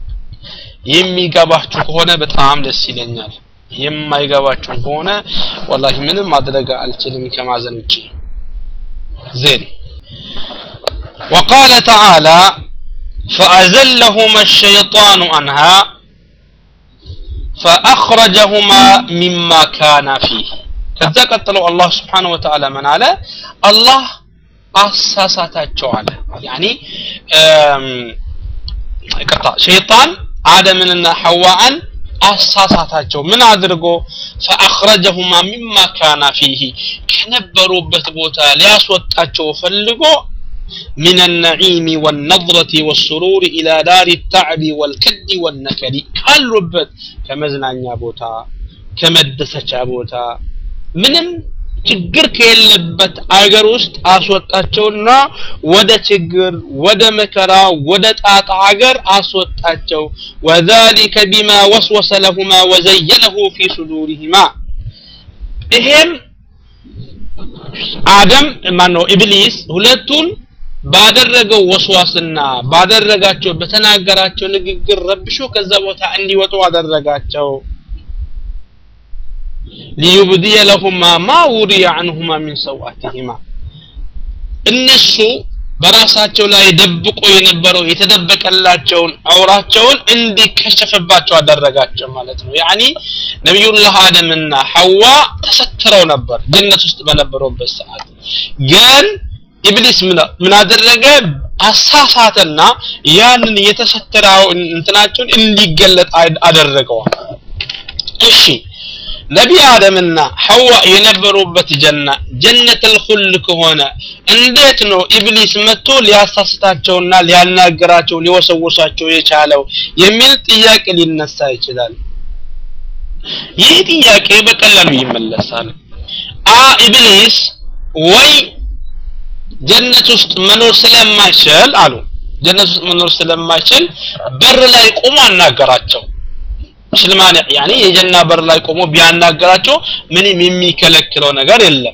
የሚገባችሁ ከሆነ በጣም ደስ ይለኛል የማይገባችሁ ከሆነ ወላሂ ምንም ማድረግ አልችልም ከማዘን ውጪ ዜን وقال تعالى فأزلهما الشيطان عنها فأخرجهما مما كان فيه ከዛ ቀጥለው አላህ ስብሓነሁ ወተዓላ ምን አለ አላህ አሳሳታቸው አለ ያኒ ይቅርታ ሸይጣን አደምንና ሐዋን አሳሳታቸው ምን አድርጎ ፈአኽረጀሁማ ሚማ ካና ፊሂ ከነበሩበት ቦታ ሊያስወጣቸው ፈልጎ من النعيم والنظرة والسرور إلى دار التعب والكد والنكد ካሉበት ከመዝናኛ ቦታ ከመደሰቻ ቦታ ምንም ችግር ከሌለበት አገር ውስጥ አስወጣቸውና ወደ ችግር ወደ መከራ ወደ ጣጣ ሀገር አስወጣቸው وذلك بما وسوس لهما وزينه في صدورهما ይሄም አደም ማነው ኢብሊስ ሁለቱን ባደረገው ወስዋስና ባደረጋቸው በተናገራቸው ንግግር ረብሾ ከዛ ቦታ እንዲወጡ አደረጋቸው ሊዩብድየ ለሁማ ማ ውሪየ አንሁማ ሚን ሰውአቲሂማ እነሱ በራሳቸው ላይ ደብቆ የነበረው የተደበቀላቸውን አውራቸውን እንዲከሸፍባቸው አደረጋቸው ማለት ነው ያኒ ነቢዩላህ አደምና ሐዋ ተሰትረው ነበር ጀነት ውስጥ በነበሩበት ሰዓት ግን ኢብሊስ ምን አደረገ አሳሳተና ያንን የተሰተረው እንትናቸውን እንዲገለጥ አደረገዋል እሺ ነቢ አደምና ሐዋ የነበሩበት ጀና ጀነተል ኹልድ ከሆነ እንዴት ነው ኢብሊስ መጥቶ ሊያሳስታቸውና ሊያናገራቸው ሊወሰውሳቸው የቻለው የሚል ጥያቄ ሊነሳ ይችላል ይህ ጥያቄ በቀላሉ ይመለሳል አ ኢብሊስ ወይ ጀነት ውስጥ መኖር ስለማይችል አሉ ጀነት ውስጥ መኖር ስለማይችል በር ላይ ቆሞ አናገራቸው ሽልማን ያኒ የጀና በር ላይ ቆሞ ቢያናገራቸው ምንም የሚከለክለው ነገር የለም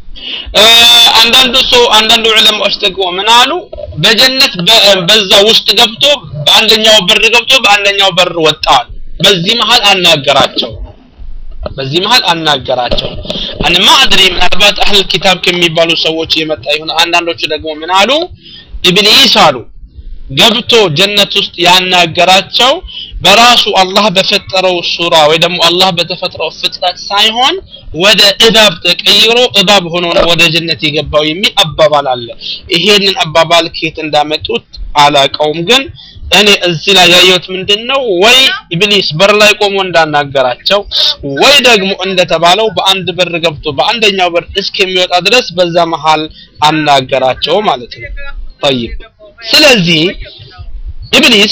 አንዳንዱ ሰው አንዳንዱ ዑለማዎች ደግሞ ምን አሉ በጀነት በዛ ውስጥ ገብቶ በአንደኛው በር ገብቶ በአንደኛው በር ወጣል በዚህ መሃል አናገራቸው በዚህ መሃል አናገራቸው እኔ ማድሪ ምናልባት አህል ኪታብ ከሚባሉ ሰዎች የመጣ ይሁን አንዳንዶቹ ደግሞ ምን አሉ ኢብሊስ አሉ ገብቶ ጀነት ውስጥ ያናገራቸው በራሱ አላህ በፈጠረው ሱራ ወይ ደግሞ አላህ በተፈጥረው ፍጥረት ሳይሆን ወደ እባብ ተቀይሮ እባብ ሆኖ ነው ወደ ጀነት የገባው የሚል አባባል አለ ይሄንን አባባል ከየት እንዳመጡት አላቀውም ግን እኔ እዚህ ላይ ያየሁት ምንድን ነው ወይ ኢብሊስ በር ላይ ቆሞ እንዳናገራቸው ወይ ደግሞ እንደተባለው በአንድ በር ገብቶ በአንደኛው በር እስከሚወጣ ድረስ በዛ መሃል አናገራቸው ማለት ነው طيب ስለዚህ ኢብሊስ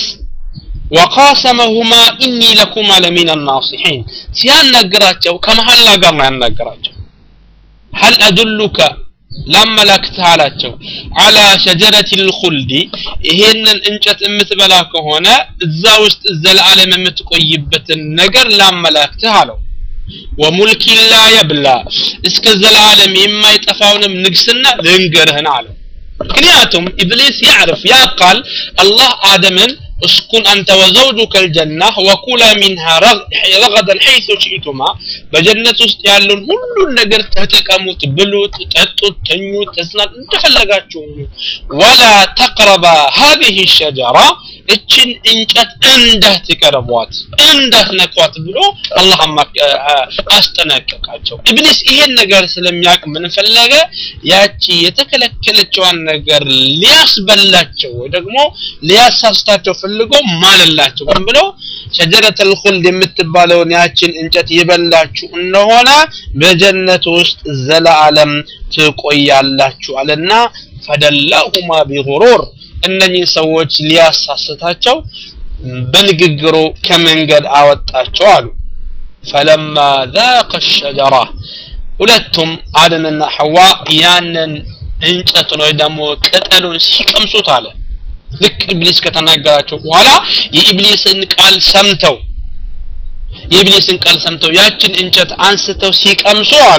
ወቃሰመሁማ ኢኒ ለኩማ ለሚን ናሲሒን ሲያናግራቸው ከመሐላ ጋር ነው ያናገራቸው ሀል አዱሉከ ላመላክትህ አላቸው አላ ሸጀረት ልኹልዲ ይሄንን እንጨት የምትበላ ከሆነ እዛ ውስጥ ዘላለም የምትቆይበትን ነገር ላመላክትህ አለው ወሙልኪ ላ የብላ እስከ ዘላለም የማይጠፋውንም ንግስና ልንገርህን አለው ምክንያቱም ኢብሊስ ያዕርፍ ያቃል አላህ አደምን اسكن أنت وزوجك الجنة وكلا منها رغدا حيث شئتما بجنة يالون كل النجر تتكموت بلوت تتوت تنيوت تسنات انت فلقاتشو ولا تقربا هذه الشجرة እችን እንጨት እንዳህ ትቀርቧት እንዳህ ነኳት ብሎ አላህ አስጠነቀቃቸው ኢብሊስ ይሄን ነገር ስለሚያውቅ ምን ፈለገ ያቺ የተከለከለችዋን ነገር ሊያስበላቸው ወይ ደግሞ ሊያሳስታቸው ፈልጎ ማለላቸው ምን ብሎ ሸጀረተል ኹልድ የምትባለውን ያችን እንጨት የበላችሁ እንደሆነ በጀነት ውስጥ ዘላለም ትቆያላችሁ አለና ፈደላሁማ ቢጉሩር እነኚህ ሰዎች ሊያሳስታቸው በንግግሩ ከመንገድ አወጣቸው አሉ ፈለማ ذاق الشجرة ሁለቱም አደምና ሐዋ ያንን እንጨቱን ወይ ደግሞ ቅጠሉን ሲቀምሱት አለ ልክ ኢብሊስ ከተናገራቸው በኋላ የኢብሊስን ቃል ሰምተው የኢብሊስን ቃል ሰምተው ያችን እንጨት አንስተው ሲቀምሱ አሉ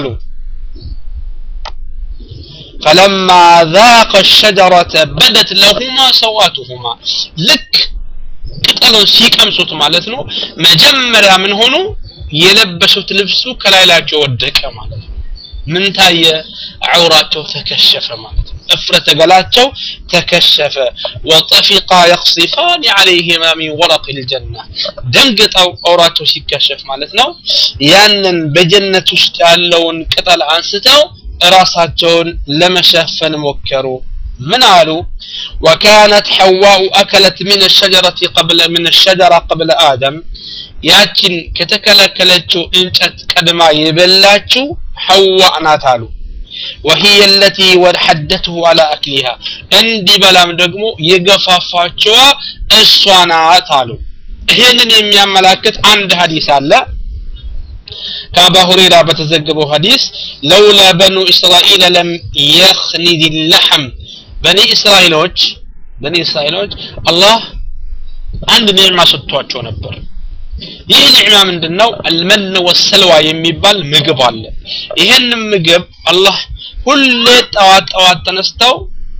فلما ذاق الشجرة بدت لهما سواتهما ልክ ቅጠሉን ሲቀምሱት ማለት ነው መጀመሪያ ምን ሆኑ የለበሱት ልብሱ ከላይላቸው ወደቀ ማለት ነው ምን ታየ ዐውራቸው ተከሸፈ ማለት ነው እፍረተ ገላቸው ተከሸፈ ወጠፊቃ የቅሲፋን ዐለይህማ ሚን ወረቅ ልጀና ደንግጠው ዐውራቸው ሲከሸፍ ማለት ነው ያንን በጀነት ውስጥ ያለውን ቅጠል አንስተው ራሳቸውን ለመሸፈን ሞከሩ من قالوا وكانت حواء أكلت من الشجرة قبل من الشجرة قبل آدم ያችን ከተከለከለችው እንጨት ቀድማ የበላችው ሐዋ ናት አሉ وهي التي حدته على أكلها እንዲ በላም ደግሞ የገፋፋቸዋ እሷ ናት አሉ ይህንን የሚያመላክት አንድ ሀዲስ አለ ከአባ ሁሬራ በተዘገበው ሀዲስ ለውላ በኑ እስራኤል ለም የኽኒድ ለሐም በኒ እስራኤሎች በኒ እስራኤሎች አላህ አንድ ኒዕማ ሰጥቷቸው ነበር ይህ ኒዕማ ምንድነው አልመን ወሰልዋ የሚባል ምግብ አለ ይህንን ምግብ አላህ ሁሌ ጠዋት ጠዋት ተነስተው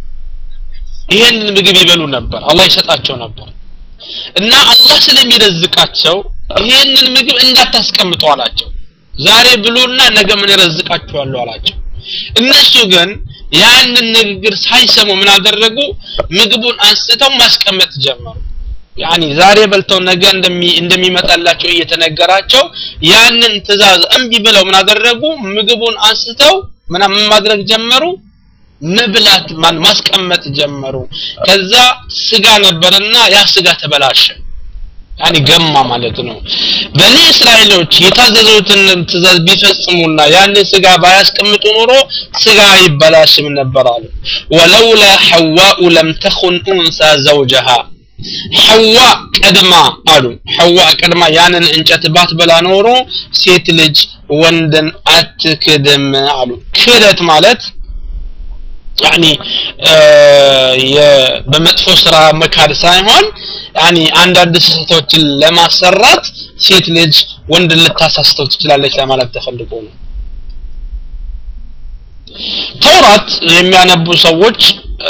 ይህን ምግብ ይበሉ ነበር አላህ ይሰጣቸው ነበር እና አላህ ስለሚረዝቃቸው ይህንን ምግብ እንዳታስቀምጡ አላቸው ዛሬ ብሉና ነገ ምን ረዝቃችኋለሁ አላቸው እነሱ ግን ያንን ንግግር ሳይሰሙ ምን አደረጉ ምግቡን አንስተው ማስቀመጥ ጀመሩ ያኒ ዛሬ በልተው ነገ እንደሚመጣላቸው እየተነገራቸው ያንን ትእዛዝ እምቢ ብለው ምን አደረጉ ምግቡን አንስተው ምን ማድረግ ጀመሩ መብላት ማን ማስቀመጥ ጀመሩ ከዛ ስጋ ነበርና ያ ስጋ ተበላሸ ያኒ ገማ ማለት ነው በኒ እስራኤሎች የታዘዙትን ትእዛዝ ቢፈጽሙና ያንን ስጋ ባያስቀምጡ ኖሮ ስጋ ይበላሽም ነበር አሉ ወለውላ ሐዋኡ ለም ተኹን ኡንሳ ዘውጀሃ ሐዋ ቀድማ አሉ ሐዋ ቀድማ ያንን እንጨት ባትበላ ኖሮ ሴት ልጅ ወንድን አትክድም አሉ ክደት ማለት ያኒ በመጥፎ ስራ መካድ ሳይሆን ያኒ አንዳንድ ስህተቶችን ለማሰራት ሴት ልጅ ወንድ ልታሳስተው ትችላለች ለማለት ተፈልጎ ነው ተውራት የሚያነቡ ሰዎች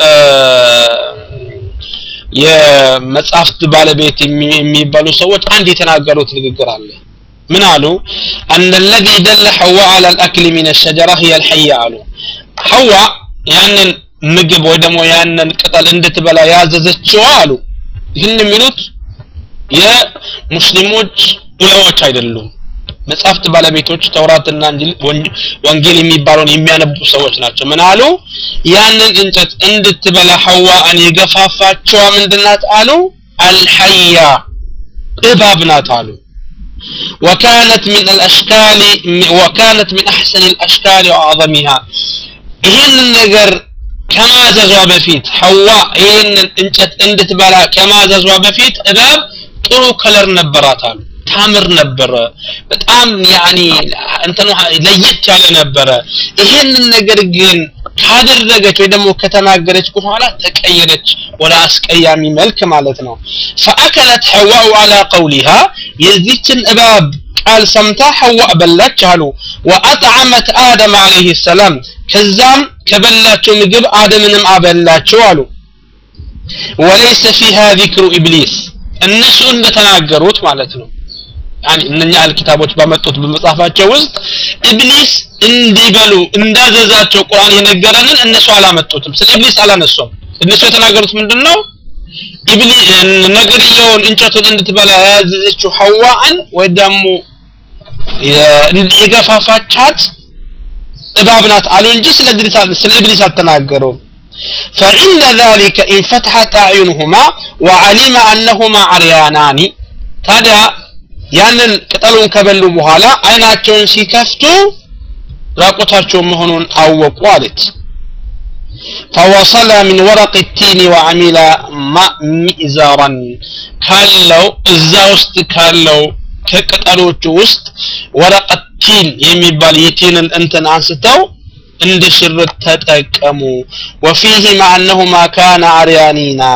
የመጽሐፍት ባለቤት የሚባሉ ሰዎች አንድ የተናገሩት ንግግር አለ ምን አሉ አን الذي دل حواء على الاكل من الشجره هي الحيه አሉ ሐዋ ያንን ምግብ ወይ ደግሞ ያንን ቅጠል እንድትበላ ያዘዘችው አሉ ይህን የሚሉት የሙስሊሞች ዑለሞች አይደሉም መጽሐፍት ባለቤቶች ተውራትና ወንጌል የሚባለውን የሚያነቡ ሰዎች ናቸው ምን አሉ ያንን እንጨት እንድትበላ ሐዋን የገፋፋቸዋ ምንድናት አሉ አልሐያ እባብ ናት አሉ وكانت من الأشكال وكانت من أحسن الأشكال وأعظمها ይህንን ነገር ከማዘዟ በፊት ሐዋ ይህንን እንጨት እንድትበላ ከማዘዟ በፊት እባብ ጥሩ ከለር ነበራት አሉ ታምር ነበረ በጣም ያኒ እንትኑ ለየት ያለ ነበረ ይሄንን ነገር ግን ካደረገች ወይ ደግሞ ከተናገረች በኋላ ተቀየረች ወደ አስቀያሚ መልክ ማለት ነው ፈአከለት ሐዋኡ አላ ቀውሊሃ የዚችን እባብ ቃል ሰምታ ሐዋ በላች አሉ ወአጥዓመት አደም አለይህ ሰላም ከዛም ከበላቸው ምግብ አደምንም አበላቸው አሉ ወለይሰ ፊሃ ዚክሩ ኢብሊስ እነሱ እንደተናገሩት ማለት ነው ያኒ እነኛ አልኪታቦች ባመጡት በመጽሐፋቸው ውስጥ ኢብሊስ እንዲበሉ እንዳዘዛቸው ቁርአን የነገረንን እነሱ አላመጡትም ስለ ኢብሊስ አላነሱም እነሱ የተናገሩት ምንድነው ኢብሊስ ነገርየውን እንጨቱን እንድትበላ ያዘዘችው ሐዋን ወይ ደግሞ የገፋፋቻት እባብ ናት አሉ እንጂ ስለ ኢብሊስ አልተናገሩም فعند ذلك انفتحت أعينهما وعلم أنهما عريانان ታዲያ ያንን ቅጠሉን ከበሉ በኋላ አይናቸውን ሲከፍቱ ራቆታቸውን መሆኑን አወቁ አለች فوصل من ورق التين وعمل مئزرا ካለው እዛ ውስጥ ካለው ከቅጠሎቹ ውስጥ ወረቀት ቲን የሚባል የቲንን እንትን አንስተው እንደ ሽርጥ ተጠቀሙ وفيه مع أنهما كان عريانينا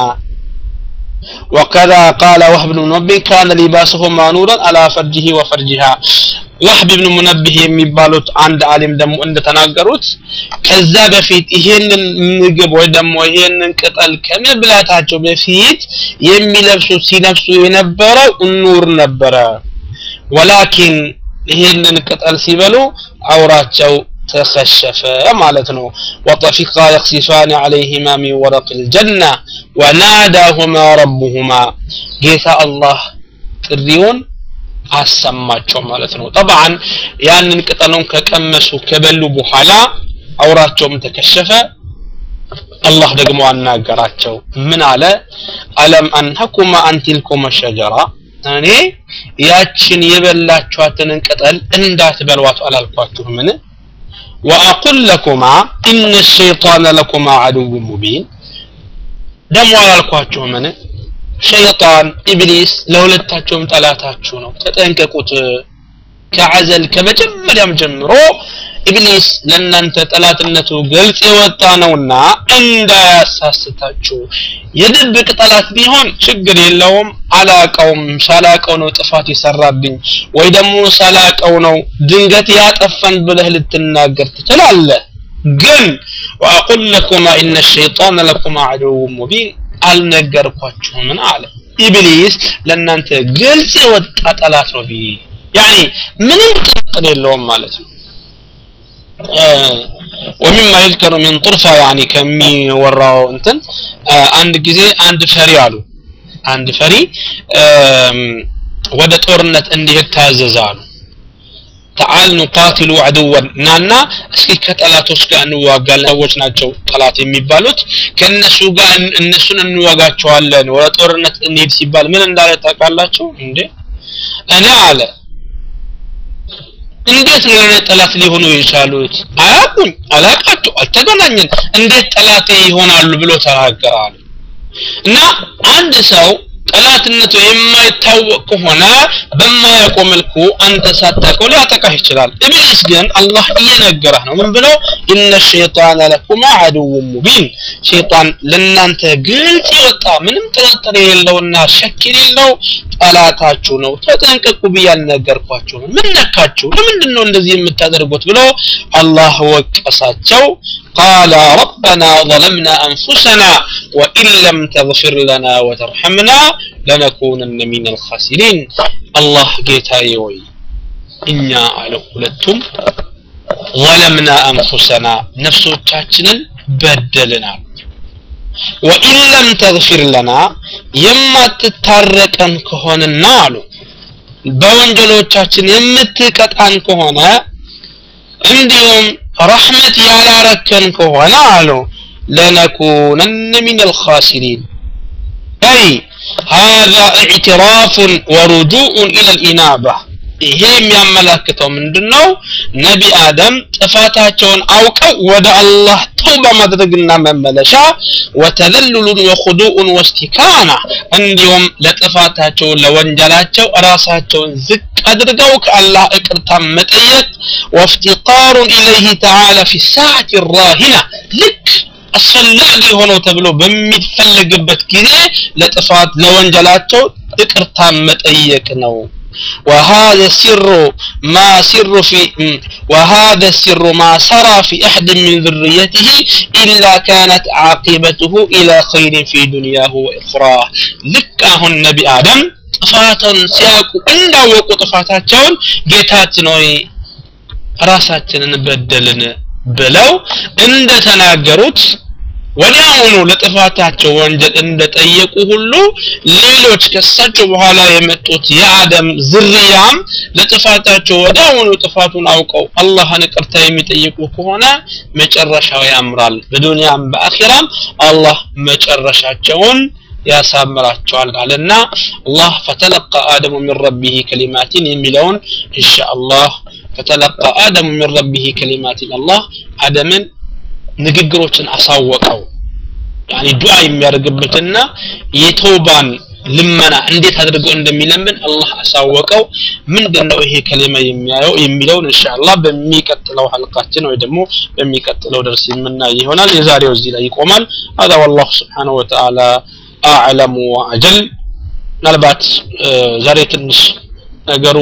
وكذا قال وهب بن منبه كان لباسهما نورا على فرجه وفرجها ወህብ ብን ሙነብህ የሚባሉት አንድ አሊም ደግሞ እንደተናገሩት ከዛ በፊት ይሄንን ምግብ ወይ ደግሞ ይሄንን ቅጠል ከመብላታቸው በፊት የሚለብሱት ሲለብሱ የነበረው ኑር ነበረ ወላኪን ይሄንን ቅጠል ሲበሉ አውራቸው ተከሸፈ ማለት ነው ወጠፊቃ የክሲፋን ዓለይህማ ሚን ወረቅ ልጀና ወናዳሁማ ረቡሁማ ጌታ አላህ ጥሪውን አሰማቸው ማለት ነው ጠብዓን ያንን ቅጠሉን ከቀመሱ ከበሉ በኋላ አውራቸውም ተከሸፈ አላህ ደግሞ አናገራቸው ምን አለ አለም አንሀኩማ አንቲልኩማ ሸጀራ እኔ ያችን የበላችኋትንን ቅጠል እንዳትበሏት አላልኳችሁምን ወአቁል ለኩማ ኢነ ሸይጣነ ለኩማ አድው ሙቢን ደግሞ አላልኳችሁምን ሸይጣን ኢብሊስ ለሁለታቸውም ጠላታችሁ ነው ተጠንቀቁት ከዐዘል ከመጀመሪያም ጀምሮ ኢብሊስ ለእናንተ ጠላትነቱ ግልጽ የወጣ ነውና እንዳያሳስታችሁ የድብቅ ጠላት ቢሆን ችግር የለውም አላቀውም ሳላቀው ነው ጥፋት የሰራብኝ ወይ ደግሞ ሳላቀው ነው ድንገት ያጠፈን ብለህ ልትናገር ትችላለህ ግን ወአቁል ለኩማ ኢነ ሸይጣን ለኩማ አድው ሙቢን አልነገርኳችሁምን አለ ኢብሊስ ለእናንተ ግልጽ የወጣ ጠላት ነው ቢ ያኒ ምንም ጥርጥር የለውም ማለት ነው ወሚማ ይዝከሩ ሚን ጡርፋ ያኒ ከሚወራው እንትን አንድ ጊዜ አንድ ፈሪ አሉ አንድ ፈሪ ወደ ጦርነት እንዲሄድ ታዘዘ አሉ ተዓል ኑቃትሉ አድወን ናና እስኪ ከጠላቶች ጋር እንዋጋለን ሰዎች ናቸው ጠላት የሚባሉት ከእነሱ ጋር እነሱን እንዋጋቸዋለን ወደ ጦርነት እንሄድ ሲባል ምን እንዳለ ታውቃላችሁ እንዴ እኔ አለ እንዴት ነው የኔ ጠላት ሊሆኑ የቻሉት አያውቁኝ አላቃቸው አልተገናኘን እንዴት ጠላቴ ይሆናሉ ብሎ ተናገራሉ እና አንድ ሰው ጠላትነቱ የማይታወቅ ከሆነ በማያውቀው መልኩ አንተ ሳታውቀው ሊያጠቃህ ይችላል ኢብሊስ ግን አላህ እየነገረህ ነው ምን ብለው ኢነ ሸይጣን ለኩማ አድው ሙቢን ሸይጣን ለእናንተ ግልጽ የወጣ ምንም ጥርጥር የሌለውና ሸክ የሌለው ጠላታችሁ ነው ተጠንቀቁ ብዬ አልነገርኳችሁ ምን ነካችሁ ለምንድን ነው እንደዚህ የምታደርጉት ብሎ አላህ ወቀሳቸው قال ربنا ظلمنا أنفسنا وإن لم تغفر لنا وترحمنا لنكونن من الخاسرين الله جيتاي وي إنا على قلتم ظلمنا أنفسنا نفس تاتنا بدلنا وإن لم تغفر لنا يما تتاركن كهون النار በወንጀሎቻችን የምትቀጣን ከሆነ እንዲሁም ረሕመት ያላረከን ከሆነ አሉ ለነኩነን ሚን አልኻሲሪን አይ هذا اعتراف ورجوع إلى الإنابة ይሄ የሚያመላክተው ምንድን ነው ነቢ አደም ጥፋታቸውን አውቀው ወደ አላህ ተውባ ማድረግና መመለሻ ወተዘሉሉን ወኹዱኡን ወስቲካና እንዲሁም ለጥፋታቸው ለወንጀላቸው ራሳቸውን ዝቅ አድርገው ከአላህ እቅርታ መጠየቅ ወፍቲቃሩን ኢለይህ ተዓላ ፊ ሰዓት ራሂና ልክ አስፈላጊ ሆነው ተብሎ በሚፈለግበት ጊዜ ለጥፋት ለወንጀላቸው ይቅርታ መጠየቅ ነው وهذا السر ما سر في وهذا السر ما سرى في أحد من ذريته إلا كانت عاقبته إلى خير في دنياه وإخراه لك النبي آدم ጥፋትን ሲያውቁ እንዳወቁ ጥፋታቸውን ጌታችን ሆይ ራሳችንን በደልን ብለው እንደተናገሩት ወዲያውኑ ለጥፋታቸው ወንጀል እንደጠየቁ ሁሉ ሌሎች ከሳቸው በኋላ የመጡት የአደም ዝርያም ለጥፋታቸው ወዲያውኑ ጥፋቱን አውቀው አላህን ይቅርታ የሚጠይቁ ከሆነ መጨረሻው ያምራል በዱንያም በአኺራም አላህ መጨረሻቸውን ያሳምራቸዋል አለና አላህ ፈተለቀ አደሙ ሚን ረቢህ ከሊማቲን የሚለውን ኢንሻአላህ ፈተለቀ አደሙ ሚን ረቢህ ከሊማቲን አላህ አደምን ንግግሮችን አሳወቀው ያኒ ዱዓ የሚያደርግበትና የተውባን ልመና እንዴት አድርጎ እንደሚለምን አላህ አሳወቀው ምንድነው ይሄ ከሊማ የሚያየው የሚለውን ኢንሻአላህ በሚቀጥለው ሐልቃችን ወይ ደግሞ በሚቀጥለው ደርስ የምናይ ይሆናል የዛሬው እዚህ ላይ ይቆማል هذا والله سبحانه وتعالى أعلم وأجل ምናልባት ዛሬ ትንሽ ነገሩ